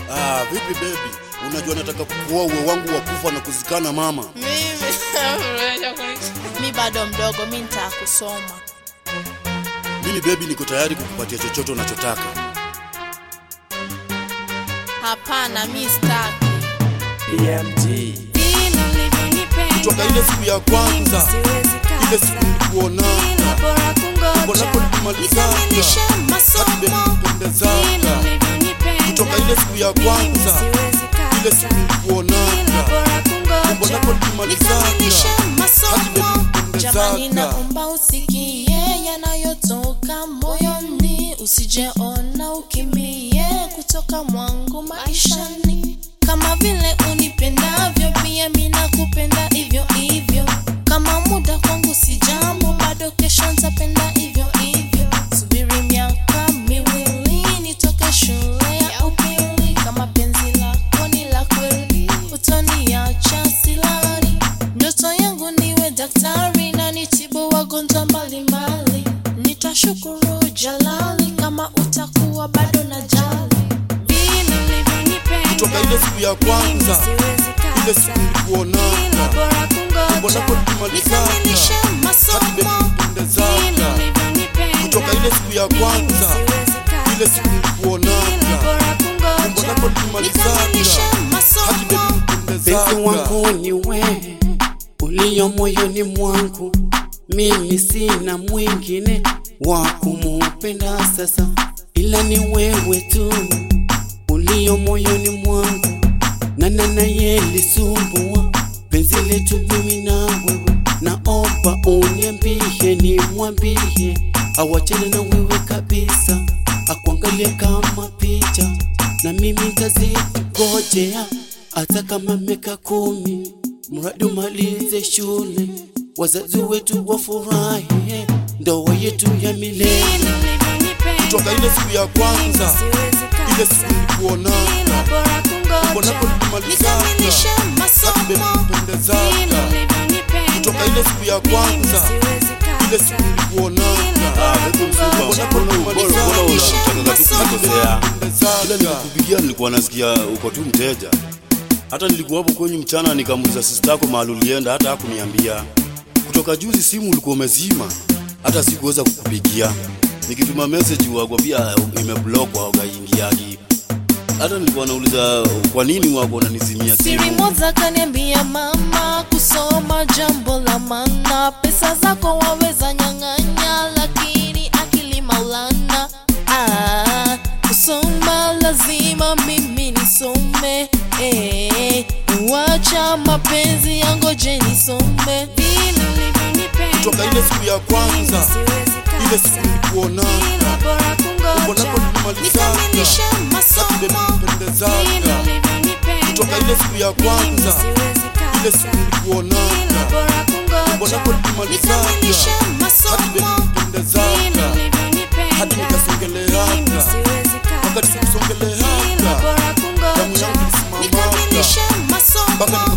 Ah, vipi baby? Unajua nataka kukuoa uwe wangu wa kufa na kuzikana mama. mi bado mdogo mi nitakusoma Mimi baby niko tayari kukupatia chochote unachotaka. hapana mi staki BMG Kutoka ile siku ya kwanza, ile siku nilikuonana, umbo lako lilimalizaka, hadi baby kupendezaka. Kutoka ile siku ya kwanza, ile siku nilikuonana, umbo lako lilimalizaka, hadi baby jamani kupendezaka. naomba usikie yanayotoka moyoni usijeona ukimbie kutoka mwangu maishani kama vile unipendavyo pia mi nakupenda hivyo hivyo kama muda kwangu si jambo bado kesho ntapenda hivyo hivyo subiri miaka miwili nitoke shule ya upili kama penzi lako ni la kweli utoniacha silani ndoto yangu niwe daktari na nitibu wagonjwa mbalimbali nitashukuru jalali kama utakuwa bado na jali vile ulivyonipenda Kutoka ile siku ya kwanza, ile siku nilikuonana, umbo lako lilimalizaka, hadi baby kupendezaka. Kutoka ile siku ya kwanza, ile siku nilikuonana, umbo lako lilimalizaka, hadi baby Penzi kupendezaka. wangu ni wewe ulio moyoni mwangu, mimi sina mwingine wa kumupenda sasa, ila ni wewe tu ulio moyoni mwangu, na nanaye lisumbua penzi letu mimi na wewe. Naomba uniambie, nimwambie awachane na wewe kabisa, akuangalie kama picha, na mimi ntazingojea hata kama miaka kumi, mradi umalize shule, wazazi wetu wafurahi, ndoa yetu ya milele. Kutoka ile siku ya kwanza, ile siku nilikuonana, umbo lako lilimalizaka, hadi baby kupendezaka. Kutoka ile siku ya kwanza, ile siku nilikuonana, umbo lako lilimalizaka, Kila kupendezaka. nikupigia nilikuwa nasikia uko tu mteja. Hata nilikuwa hapo kwenye mchana nikamuuliza sister yako mahali ulienda, hata hakuniambia. Kutoka juzi simu ulikuwa umezima, hata sikuweza kukupigia. Nikituma message wako pia imeblock haukaingiagi. Hata nilikuwa nauliza kwa nini wako unanizimia siri simu. moja kaniambia mama kusoma jambo la maana pesa zako waweza nyang'anya lakini akili maulana ah, kusoma lazima mimi nisome eh, wacha mapenzi yangoje nisome vile ulivyonipenda Kutoka ile siku ya kwanza, ile siku nilikuonana, umbo lako lilimalizaka, hadi baby kupendezaka. Kutoka ile siku ya kwanza, ile siku nilikuonana, umbo lako lilimalizaka, hadi baby kupendezaka. Hadi nikasongeleaka, wakati sikusongeleaka, damu yangu ilisimamaka, mpaka